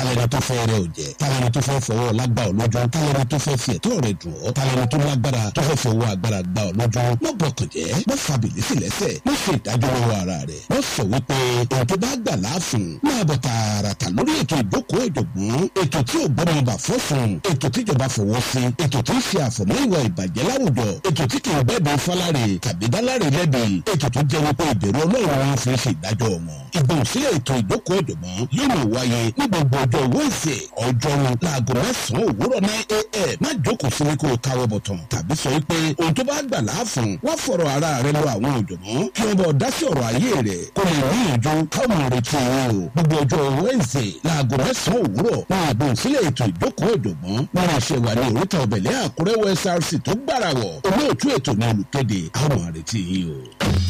tálẹ́ni tó fẹ́ rẹ òjẹ́ tálẹ́ni tó fẹ́ fọwọ́ lágbà ọ̀ lójú tálẹ́ni tó fẹ́ fi ẹ̀tọ́ rẹ dùn ọ́ tálẹ́ni tó lágbára tó fẹ́ fọwọ́ agbára gbà ọ̀ lójú má bọkàn jẹ́ má fa bìlísì lẹ́sẹ̀ má ṣe ìdájọ́ lọ́wọ́ ara rẹ̀ má sọ wípé ohun tó bá gbà láàfin máa bọ̀ tààràtà lórí ètò ìjókòó ìjọ̀gbọ́n ètò tí ò gbọ́dọ̀ bà fọ́sùn ètò tíjọba fọwọ́ sí ètò tí ń ṣe àfọ̀mọ́ ìwà ìbàjẹ́ láwùjọ ètò tí kì í bẹ́ẹ̀ fọláre tàbí dáláre lẹ́bi ètò tó jẹ́ wípé ìbẹ̀rù ọlọ́run wọn fi ṣe ìdájọ́ wọn. ìgbọ̀nsílẹ̀ ètò ìjókòó ìjọ̀gbọ́n yóò máa wáyé ní gbogbo ọjọ́ wẹ́ẹ̀sì ọjọ́rú láago mẹ́sàn-án òwúrọ̀ ní a.m. má jókòó sílé kó o káwọ́ bọ̀tàn tàbí sọ wípé ohun tó bá gbà láàfún wá fọ̀rọ̀ ara rẹ lọ àwọn òjọ̀gbọ́n kí wọ́n bọ̀ dá sí ọ̀rọ̀ ayé rẹ̀ kó lè rí ìjọ káwọn retí wọn o gbogbo ọjọ́ wẹ́ẹ̀sì láago mẹ́sàn-án òwúrọ̀ ní ìgbọ̀nsílẹ̀ ètò ìjókòó ìjọ̀gbọ́n wọn máa ṣe wà ní oríta ọ̀bẹ̀lẹ̀ àkúrẹ́ wsrc tó gbàràwọ̀ olóòtú ètò ní olùkéde àwọn àrètí yìí o.